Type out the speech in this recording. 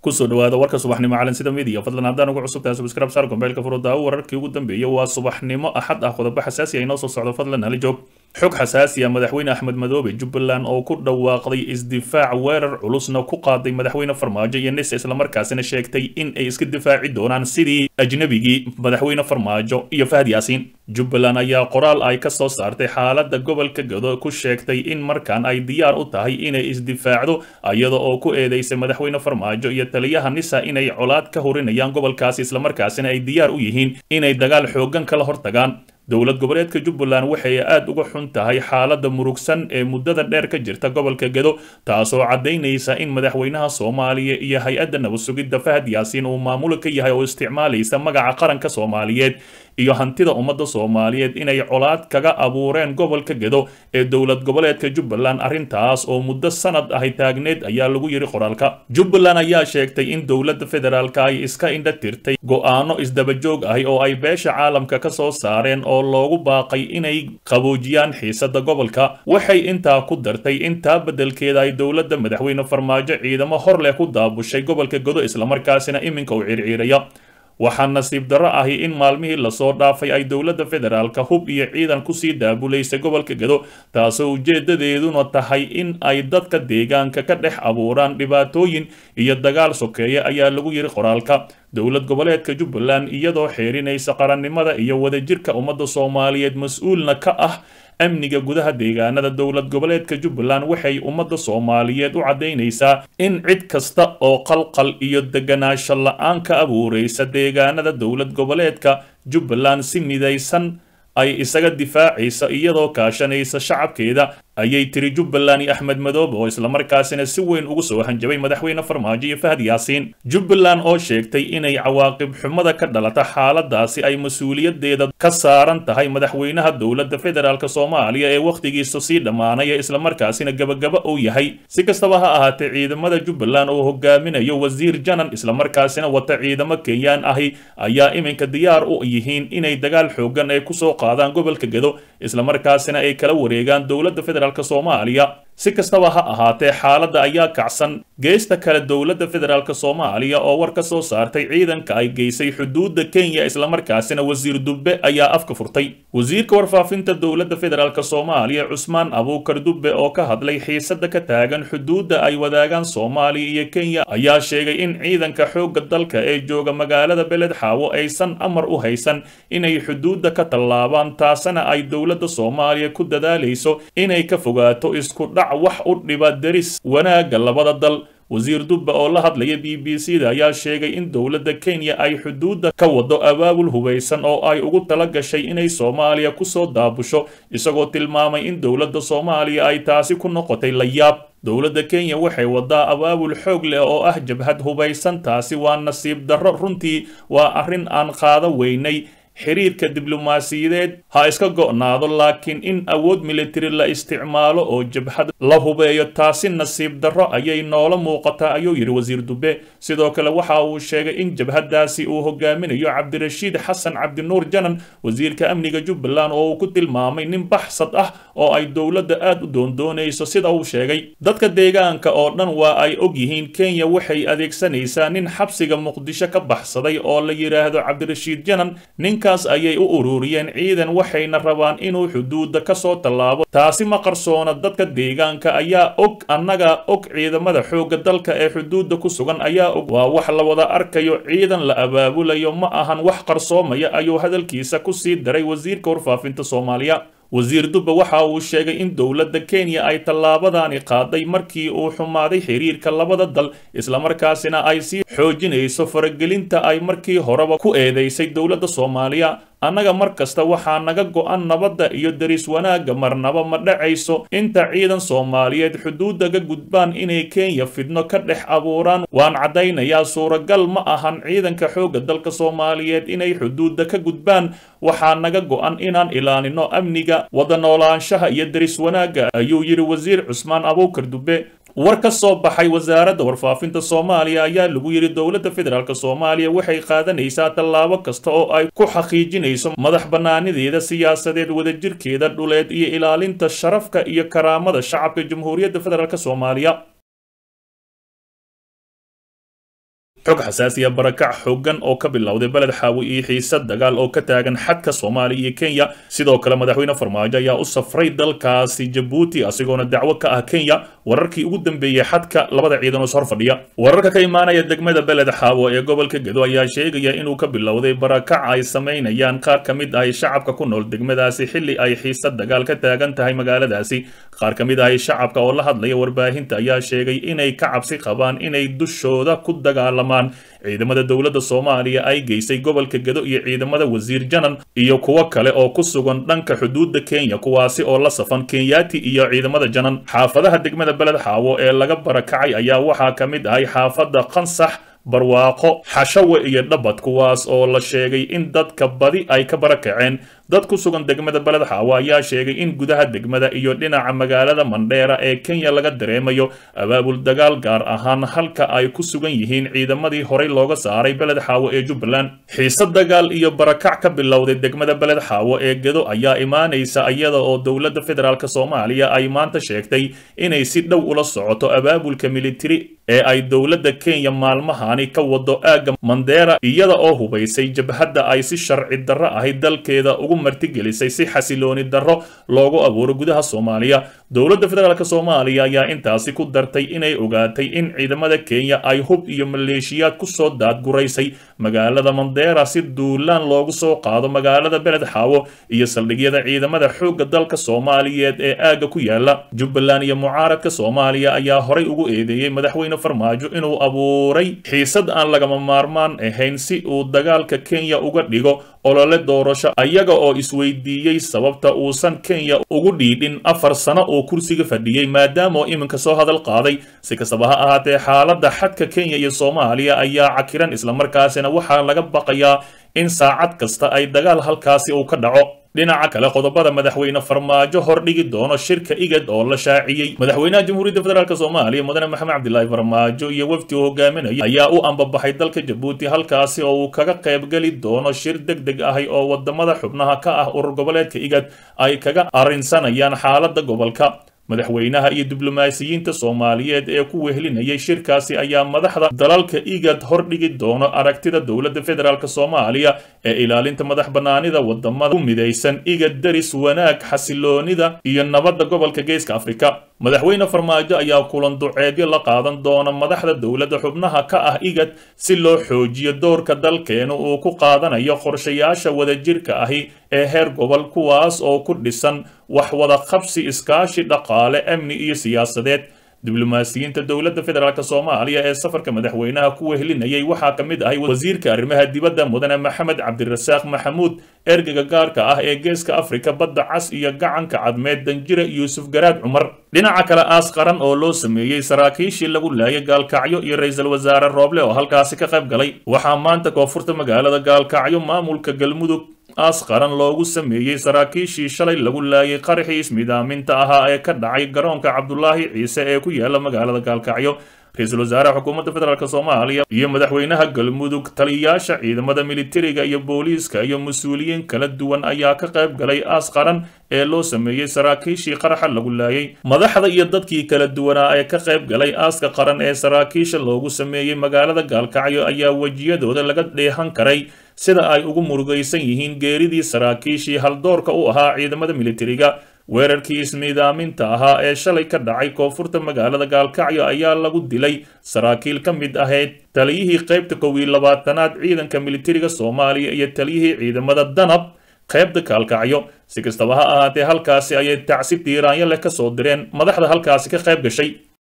kusoo dhawaada warka subaxnimo calansida midiya fadlan haddaan ugu cusubtahay subscribe saar gombeelka furudaawo wararkii ugu dambeeyay waa subaxnimo axad ah qodobo xasaasi ah inoo soo socdo fadlan hali joog xog xasaasi ah madaxweyne axmed madoobe jubbaland oo ku dhawaaqday isdifaac weerar culusna ku qaaday madaxweyne farmaajo iyo nise islamarkaasina sheegtay in ay iska difaaci doonaan sidii ajnabigii madaxweyne farmaajo iyo fahad yaasiin jubbaland ayaa qoraal ay ka soo saartay xaaladda gobolka gado ku sheegtay in markaan ay diyaar u tahay inay isdifaacdo iyada oo ku eedeysay madaxweyne farmaajo iyo taliyaha nisa inay colaad ka hurinayaan gobolkaasi islamarkaasina ay diyaar u yihiin inay dagaal xooggan kala hortagaan dowlad goboleedka jubbaland waxay aad uga xun tahay xaaladda murugsan ee muddada dheer ka jirta gobolka gado taasoo caddaynaysa in madaxweynaha soomaaliya iyo hay-adda nabad sugidda fahad yaasiin uu maamulo ka yahay oo isticmaalaysa magaca qaranka soomaaliyeed iyo hantida ummadda soomaaliyeed inay colaad kaga abuureen gobolka gado ee dowlad goboleedka jubbaland arrintaas oo muddo sanad ahi taagneed ayaa lagu yidhi qoraalka jubbaland ayaa sheegtay in dowladda federaalka ay iska indha tirtay go'aano isdabajoog ahi oo ay beesha caalamka ka soo saareen oo loogu baaqay inay qaboojiyaan xiisadda gobolka waxay intaa ku dartay intaa beddelkeeda ay dowladda madaxweyne farmaajo ciidamo hor leh ku daabushay gobolka gado islamarkaasina iminka u circiiraya waxaa nasiib darro ahi in maalmihii lasoo dhaafay ay dowladda federaalka hub iyo ciidan kusii daabulaysay gobolka gado taasoo ujeedadeeduna tahay in ay dadka deegaanka ka dhex abuuraan dhibaatooyin iyo dagaal sokeeye ayaa lagu yidhi qoraalka dowlad goboleedka jubbaland iyadoo xeerinaysa qarannimada iyo wadajirka ummadda soomaaliyeed mas-uulna ka ah amniga gudaha deegaanada dowlad goboleedka jubbaland waxay ummadda soomaaliyeed u caddaynaysaa in cid kasta oo qalqal iyo deganaansho la-aan ka abuuraysa deegaanada dowlad goboleedka jubbaland si midaysan ay isaga difaacaysa iyadoo kaashanaysa shacabkeeda ayay tiri jubbaland iyo axmed madoobe oo islamarkaasina si weyn ugu soo hanjabay madaxweyne farmaajo iyo fahad yaasiin jubbaland oo sheegtay inay cawaaqib xumada ka dhalata xaaladaasi ay mas-uuliyadeeda ka saaran tahay madaxweynaha dowladda federaalk soomaaliya ee wakhtigiisa sii dhammaanaya islamarkaasina gabagaba uu yahay si kastaba ha ahaatee ciidamada jubbaland oo hogaaminayo wasiir janan islamarkaasina wata ciidamo kenyaan ahi ayaa iminka diyaar u yihiin inay dagaal xoogan ay kusoo qaadaan gobolka gado islamarkaasina ay kala wareegaan dowladda federaalk soomaaliya si kastaba ha ahaatee xaaladda ayaa kacsan geesta kale dowladda federaalk soomaaliya oo war ka soo saartay ciidanka ay geysay xuduudda kenya islamarkaasina wasiir dubbe ayaa afka furtay wasiirka warfaafinta dowladda federaalk soomaaliya cusmaan abuukar dubbe oo ka hadlay xiisadda ka taagan xuduudda ay wadaagaan soomaaliya iyo kenya ayaa sheegay in ciidanka xoogga dalka ee jooga magaalada beled xaawo aysan amar u haysan inay xuduudda ka tallaabaan taasina ay dowladda soomaaliya ku dadaalayso inay ka fogaato isku dhac wax u dhiba deris wanaagga labada dal wasiir dubbe oo la hadlaya b b c da ayaa sheegay in dowladda kenya ay xuduudda ka wado abaabul hubaysan oo ay ugu tala gashay inay soomaaliya kusoo daabusho isagoo tilmaamay in dowladda soomaaliya ay taasi ku noqotay la yaab dowladda kenya waxay wadaa abaabul xoog leh oo ah jabhad hubaysan taasi waa nasiib darro runtii waa arrin aan qaada weynay xiriirka diblomaasiyadeed ha iska go'naado laakiin in awood militari la isticmaalo oo jabhad la hubeeyo taasi nasiib darro ayay noola muuqataa ayuu yidhi wasiir dube sidoo kale waxa uu sheegay in jabhadaasi uu hogaaminayo cabdirashiid xasan cabdinuur janan wasiirka amniga jubbaland oo uu ku tilmaamay nin baxsad ah oo ay dowladda aad u doondoonayso sida uu sheegay dadka deegaanka oo dhan waa ay og yihiin kenya waxay adeegsanaysaa nin xabsiga muqdisho ka baxsaday oo la yidhaahdo cabdirashiid janan ninkaas ayay u ururiyeen ciidan waxayna rabaan inuu xuduudda ka soo tallaabo taasi ma qarsoona dadka deegaanka ayaa og annaga og ciidamada xoogga dalka ee xuduudda ku sugan ayaa og waa wax la wada arkayo ciidan la abaabulayo ma ahan wax qarsoomaya ayuu hadalkiisa ku sii daray wasiirka warfaafinta soomaaliya wasiir dubbe waxa uu sheegay in dowladda kenya ay tallaabadani qaaday markii uu xumaaday xiriirka labada dal islamarkaasina ay sii xoojinayso faragelinta ay markii horeba ku eedeysay dowladda soomaaliya annaga mar kasta waxaa naga go'an nabadda iyo deris wanaagga marnaba ma dhacayso inta ciidan soomaaliyeed xuduudda ka gudbaan inay kenya fidno ka dhex abuuraan waan caddaynayaa suuragal ma ahan ciidanka xoogga dalka soomaaliyeed inay xuduudda ka gudbaan waxaa naga go'an inaan ilaalino amniga wada noolaanshaha iyo deris wanaagga ayuu yidhi wasiir cusmaan abuukar dube war ka soo baxay wasaaradda warfaafinta soomaaliya ayaa lagu yidhi dowladda federaalk soomaaliya waxay qaadanaysaa tallaabo kasta oo ay ku xaqiijinayso madax bannaanideeda siyaasadeed wadajirkeeda dhuleed iyo ilaalinta sharafka iyo karaamada shacabka jamhuuriyadda federaalk soomaaliya xog xasaasiya barakac xooggan oo ka bilowday beled xaawi iyo xiisad dagaal oo ka taagan xadka soomaaliya iyo kenya sidoo kale madaxweyne farmaajo ayaa u safray dalkaasi jabuuti asigoona dacwo ka ah kenya wararkii ugu dambeeyey xadka labada ciidan oo is hor fadhiya wararka ka imaanaya degmada beled xaawo ee gobolka gedo ayaa sheegaya inuu ka bilowday barakac ay samaynayaan qaar ka mid ah shacabka ku nool degmadaasi xilli ay xiisad dagaal ka taagan tahay magaaladaasi qaar ka mid ah shacabka oo la hadlaya warbaahinta ayaa sheegay inay ka cabsi qabaan inay dushooda ku dagaalamaan ciidamada dowladda soomaaliya ay geysay gobolka gedo iyo ciidamada wasiir janan iyo kuwo kale oo ku sugan dhanka xuduudda kenya kuwaasi oo la safan kenyaati iyo ciidamada janan xaafadaha degmada beled xaawo ee laga barakacay ayaa waxaa ka mid ahay xaafadda qansax barwaaqo xashawe iyo dhabad kuwaas oo la sheegay in dadka badi ay ka barakaceen dad ku sugan degmada beled xaawo ayaa sheegay in gudaha degmada iyo dhinaca magaalada mandheera ee kenya laga dareemayo abaabul dagaal gaar ahaan halka ay ku sugan yihiin ciidamadii horey looga saaray beled xaawo ee jubbaland xiise dagaal iyo barakac ka bilowday degmada beled xaawo ee gedo ayaa imaanaysa iyada oo dowladda federaalk soomaaliya ay maanta sheegtay inay si dhow ula socoto abaabulka militari ee ay dowladda kenya maalmahani ka wado aagga mandheera iyada oo hubaysay jabhadda ay si sharci darro ahay dalkeeda ugu martigelisay si xasilooni darro loogu abuuro gudaha soomaaliya dowladda federaalk soomaaliya ayaa intaasi ku dartay inay ogaatay in ciidamada kenya ay hub iyo maleeshiyaad kusoo daadguraysay magaalada mandheera si duulaan loogu soo qaado magaalada beled xaawo iyo saldhigyada ciidamada xoogga dalka soomaaliyeed ee aagga ku yaala jubbaland iyo mucaaradka soomaaliya ayaa horay ugu eedeeyey madaxweyne farmaajo inuu abuuray xiisad aan lagama maarmaan ahayn si uu dagaalka kenya uga dhigo olole doorasho ayaga oo isweydiiyey sababta uusan kenya ugu dhiidhin afar sano oo kursiga fadhiyey maadaama oo iminka soo hadal qaaday si kastaba ha ahaatee xaaladda xadka kenya iyo soomaaliya ayaa cakiran islamarkaasina waxaa laga baqayaa in saacad kasta ay dagaal halkaasi uu ka dhaco dhinaca kale qodobada madaxweyne farmaajo hordhigi doono shirka igad oo la shaaciyey madaxweynaha jamhuuriyadda federaalk soomaaliya mudane maxamed cabdilaahi farmaajo iyo wafdi uu hogaaminaya ayaa u ambabaxay dalka jabuuti halkaasi oo uu kaga qaybgeli doono shir deg deg ahi oo wadamada xubnaha ka ah urur goboleedka igad ay kaga arrinsanayaan xaaladda gobolka madaxweynaha iyo diblomaasiyiinta soomaaliyeed ee ku wehelinayay shirkaasi ayaa madaxda dalalka igad hordhigi doono aragtida dowladda federaalk soomaaliya ee ilaalinta madax bannaanida wadamada ku midaysan igad daris wanaag xasiloonida iyo nabadda gobolka geeska afrika madaxweyne farmaajo ayaa kulan duceedyo la qaadan doona madaxda dowladda xubnaha ka ah igad si loo xoojiyo doorka dalkeenu uu ku qaadanayo qorshayaasha wadajirka ahi ee heer gobol kuwaas oo ku dhisan wax wada qabsi iskaashi dhaqaale amni iyo siyaasadeed diblomaasiyiinta dowladda federaalk soomaaliya ee safarka madaxweynaha ku wehelinayay waxaa ka mid ahay wasiirka arrimaha dibadda mudane maxamed cabdirasaaq maxamuud ergega gaarka ah ee geeska afrika badda cas iyo gacanka cadmeed danjire yuusuf garaad cumar dhinaca kale aas qaran oo loo sameeyey saraakiishii lagu laayay gaalkacyo iyo ra-iisul wasaare rooble oo halkaasi ka qayb galay waxaa maanta koonfurta magaalada gaalkacyo maamulka galmudug aas qaran loogu sameeyey saraakiishii shalay lagu laayay qaraxii ismidaaminta ahaa ee ka dhacay garoonka cabdulaahi ciise ee ku yaala magaalada gaalkacyo ra-iisul wasaaraha xukuumadda federaalk soomaaliya iyo madaxweynaha galmudug taliyayaasha ciidamada militariga iyo booliiska iyo mas-uuliyiin kala duwan ayaa ka qayb galay aas qaran ee loo sameeyey saraakiishii qaraxa lagu laayay madaxda iyo dadkii kala duwanaa ee ka qayb galay aaska qaran ee saraakiisha loogu sameeyey magaalada gaalkacyo ayaa wejiyadooda laga dheehan karay sida ay ugu murugaysan yihiin geeridii saraakiishii haldoorka u ahaa ciidamada militariga weerarkii ismiidaaminta ahaa ee shalay ka dhacay koonfurta magaalada gaalkacyo ayaa lagu dilay saraakiil ka mid ahayd taliyihii qaybta kow iyo labaatanaad ciidanka militariga soomaaliya iyo taliyihii ciidamada danab qaybta gaalkacyo si kastaba ha ahaatee halkaasi ayay tacsi diiraanyo leh ka soo direen madaxda halkaasi ka qayb gashay